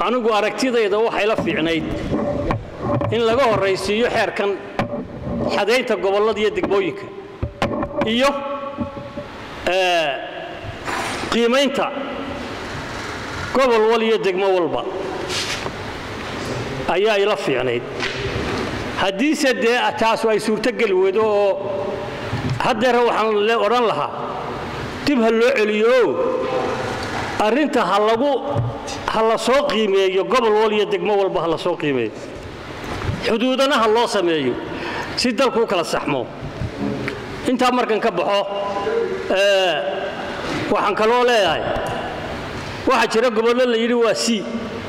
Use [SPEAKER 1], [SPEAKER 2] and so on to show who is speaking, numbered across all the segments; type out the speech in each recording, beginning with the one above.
[SPEAKER 1] anigu aragtidayda waxay la fiicnayd in laga horraysiiyo xeerkan xadaynta gobollada iyo degmooyinka iyo qiimaynta gobol wal iyo degmo walba ayaa ila fiicnayd haddiise dee taasu ay suurtogeli weydo oo haddeera waxaan odhan lahaa dib ha loo celiyo arrinta ha lagu ha la soo qiimeeyo gobol wal iyo degmo walba ha la soo qiimeeyo xuduudana ha loo sameeyo si dalku u kala saxmo intaa markan ka baxo waxaan kaloo leeyahay waxaa jira gobollo la yidhi waa c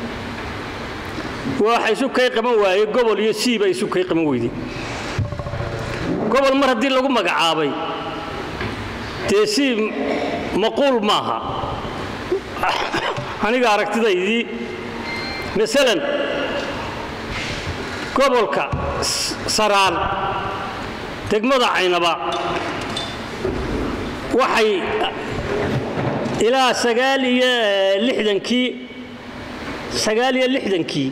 [SPEAKER 1] waxa isu kay qaban waaye gobol iyo c ba isu kay qaban weyday gobol mar haddii lagu magacaabay dee c maquul maaha aniga aragtidaydii maalan gobolka saraan degmada caynaba waxay ilaa sagaal iyo lixdankii sagaal iyo lixdankii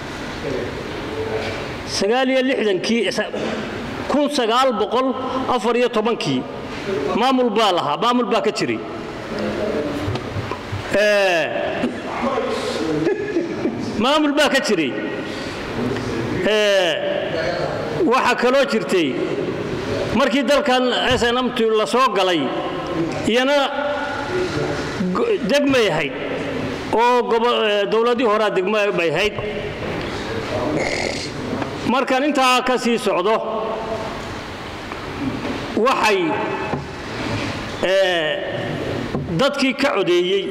[SPEAKER 1] sagaal iyo lixdankii kun sagaal boqol afar iyo tobankii maamul baa lahaa maamul baa ka jiray maamul baa ka jiray waxaa kaloo jirtay markii dalkan snmt la soo galay iyana degmay ahayd oo dowladii horaa degmo bay ahayd markaan intaa ka sii socdo waxay dadkii ka codeeyey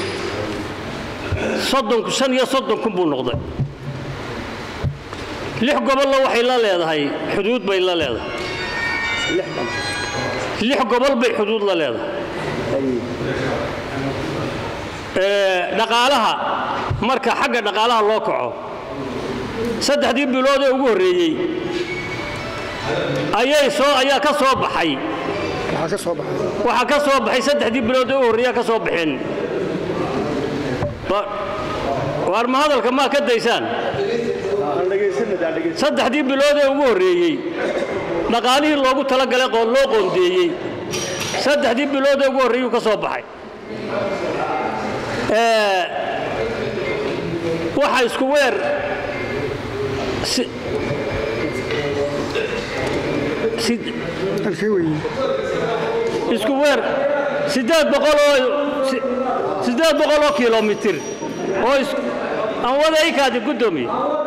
[SPEAKER 1] an iyo soddon kun buu noqday lix gobollo waxay la leedahay xuduud bay la leedahay lix gobol bay xuduud la leedahay dhaqaalaha marka xagga dhaqaalaha loo kaco saddexdii bilood ee ugu horreeyey ayay soo ayaa ka soo baxay waxaa ka soo baxay saddexdii bilood ee ugu horreeyaa ka soo baxeen waar ma hadalka maa ka daysaan saddexdii bilood ee ugu horreeyey dhaqaalihii loogu talagalay loo qoondeeyey saddexdii bilood ee ugu horreeyuu ka soo baxay waxa isku weer isku weer siddeed boqoloo siddeed boqol oo kilomitir oo aan wada ikaadi guddoomiye